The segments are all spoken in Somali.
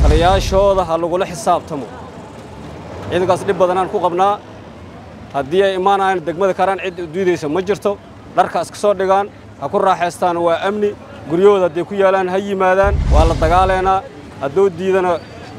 taliyaashooda ha lagula xisaabtamo ciidankaas dhib badanaan ku qabnaa haddii ay imaanayaan degmada karaan cid diidaysa ma jirto dharka iska soo dhigaan ha ku raaxaystaan waa amni guryahooda hadday ku yaalaan ha yimaadaan waa la dagaalaynaa hadduu diidana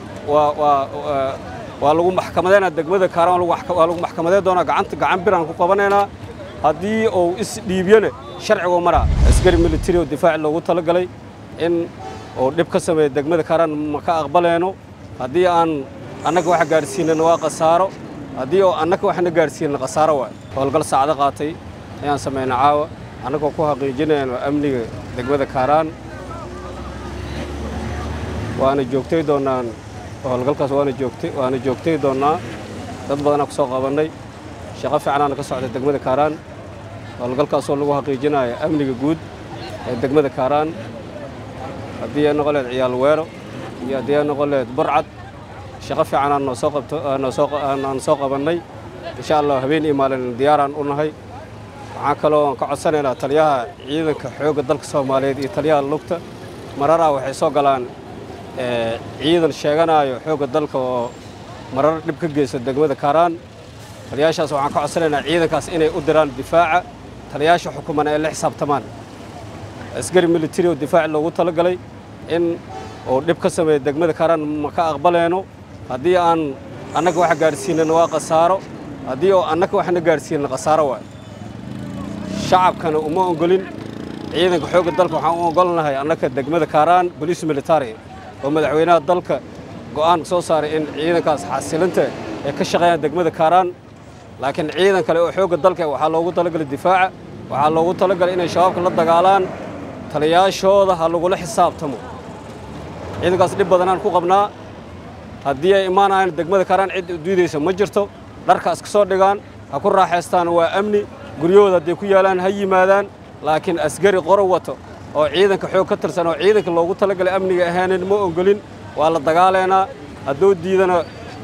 waa lagu maxkamadeynaa degmada kaaraan waa lagu maxkamadey doonaa gacanta gacan biraan ku qabanaynaa haddii uu isdhiibyana sharcigu maraa askari militari oo difaaci loogu talagalay in uu dhib ka sameeya degmada kaaraan ma ka aqbalayno haddii aan annaga waxa gaadhsiinana waa khasaaro haddii oo annaga waxna gaadhsiinana khasaaro waay howlgal saacdo qaatay ayaan samayna caawa annagoo ku xaqiijinayno amniga degmada kaaraan waana joogtay doonnaan howlgalkaas waana joogtay waana joogtay doonnaa dad badanaa ku soo qabannay shaqo fiicanaana ka socda degmada kaaraan howlgalkaasoo lagu xaqiijinayo amniga guud ee degmada kaaraan haddii ay noqon leed ciyaal weero iyo haddii ay noqon leed burcad shaqo fiicanaan noo soo qabto aan soo qabannay insha allah habeen iyo maalin diyaaraan u nahay waxaan kaloo aan ka codsanaynaa taliyaha ciidanka xoogga dalka soomaaliyeed iyo taliyaha lugta mararaa waxay soo galaan ciidan sheeganaayo xoogga dalka oo marar dhib ka geysta degmada kaaraan taliyaashaas waxaan ka codsanaynaa ciidankaas inay u diraan difaaca taliyaasha xukuman ay la xisaabtamaan askari militari oo difaaci loogu talagalay in uu dhib ka sameeya degmada kaaraan ma ka aqbalayno haddii aan annaga waxa gaadhsiinana waa khasaaro haddii oo annaga waxna gaadhsiinana khasaaro waay shacabkana uma ogolin ciidanka xoogga dalka waxaan u ogolnahay annaka degmada kaaraan boliis militari oo madaxweynaha dalka go'aan soo saaray in ciidankaas xasilinta ay ka shaqeeyaan degmada kaaraan laakiin ciidan kale oo xoogga dalka waxaa loogu talagalay difaaca waxaa loogu talagalay inay shabaabka la dagaalaan taliyaashooda ha lagula xisaabtamo ciidankaas dhib badanaan ku qabnaa haddii ay imaanayaan degmada kaaraan cid diidaysa ma jirto dharka iska soo dhigaan ha ku raaxaystaan waa amni guryahooda hadday ku yaalaan ha yimaadaan laakiin askari qoro wato oo ciidanka xoog ka tirsan oo ciidanka loogu talagalay amniga ahaanan ma ogolin waa la dagaalaynaa hadduu diidana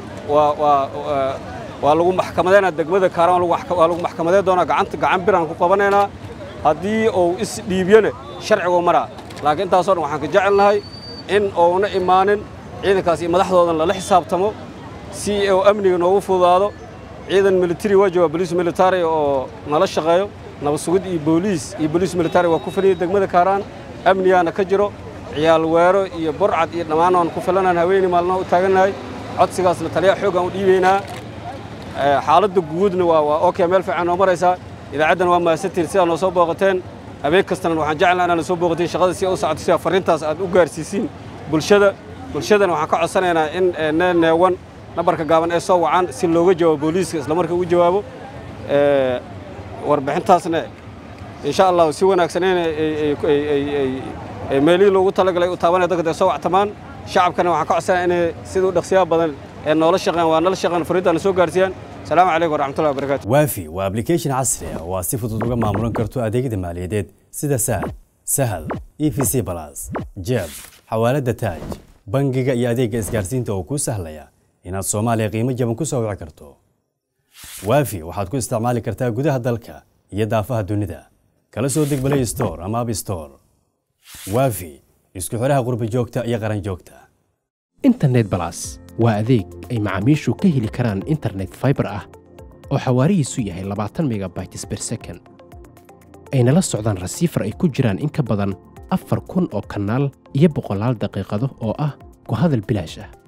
waa lagu maxkamadeynaa degmada kaaraan waa lagu maxkamadey doonaa gacanta gacan biraan ku qabanaynaa haddii uu isdhiibyana sharcigu maraa laakiin intaasoo dhan waxaan ka jecelnahay in uuna imaanin ciidankaas iyo madaxdoodan lala xisaabtamo si uu amniga noogu fududaado ciidan militari waa jooga boliis militari oo nala shaqeeyo nabad sugid iyo booliis iyo boliis militari waa ku filaya degmada kaaraan amnigaana ka jiro ciyaal weero iyo burcad iyo dhammaan waan ku filanaan haweeney maalmaha u taagannahay codsigaasna taliyaha xooggaan u dhiibaynaa xaaladda guudna waa waa okay meel fiican noo maraysaa idaacaddan waa mahadsantiin sidaa noo soo booqateen habeen kastana waxaan jeclaa inaad soo booqateen shaqada si u socoto sida farriintaas aad u gaarsiisiin bulshada bulshadana waxaan ka codsanaynaa in neewan nambarka gaaban ee soo wacaan si looga jawaabo booliiska isla marka u jawaabo warbixintaasna insha allahu si wanaagsan in meelihii loogu talagalay u taabanaya dadka dee soo wactamaan shacabkana waxaan ka codsanaya inay sida u dhaqsiyaha badan ee noola shaqeeyaan waa nala shaqeeyaan fariintaana soo gaarsiiyaan salaamu calaykum waraxmatullahi wabarakaatu waafi waa application casri ah oo aad si fudud uga maamulan karto adeegyada maaliyadeed sida sahal sahal e v c balas jeeb xawaalada taaj bangiga iyo adeegga isgaarsiinta oo kuu sahlaya inaad soomaaliya qiimo jaban ku soo wici karto waafi waxaad ku isticmaali kartaa gudaha dalka iyo daafaha dunida kala soo deg play store ama app store waafi isku xidhaha qurbi joogta iyo qaran joogta internet balas waa adeeg ay macaamiishu ka heli karaan internet fiber ah oo xawaarihiisu yahay labaatan megabytes per second ayna la socdaan rasiifar ay ku jiraan in ka badan afar kun oo kanaal iyo boqolaal daqiiqado oo ah ku hadal bilaash ah